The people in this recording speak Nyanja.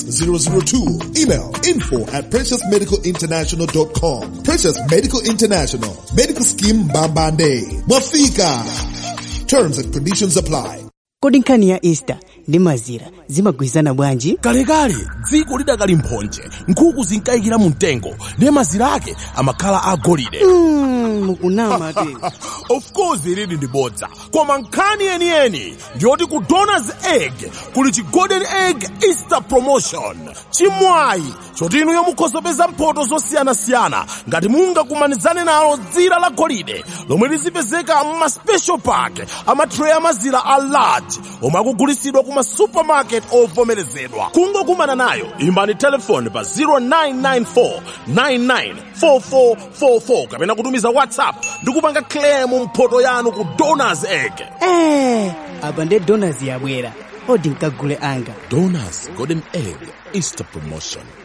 002. Email info at preciousmedicalinternational.com. Precious Medical International. Medical Scheme Bambande. Mafika. Terms and conditions apply. kodi nkhani ya easter ndi mazira zimagwirizana bwanji kalekale dziko lidakali mphonje nkhuku zinkayikira mu mtengo ndiye mazira ake amakhala agolide mm, mukunama te of course ilili ndi bodza koma nkhani yeniyeni ndiyoti ku donors egg kuli chi golden egg easter promotion chimwayi choti inuyo mukhoza kupeza mphoto zosiyanasiyana ngati mungakumanizane nalo dzira la golide lomwe lizipezeka mma special pack amatray amazira a large omwe akugulitsidwa kuma supermarket ovomerezedwa kungokumana nayo imbani telefoni pa 0994 994444 kapena kutumiza whatsapp ndi kupanga claim mphoto yanu ku donors egg eh, apa nde donors yabwera odi nkagule anga donors golden egg easter promotion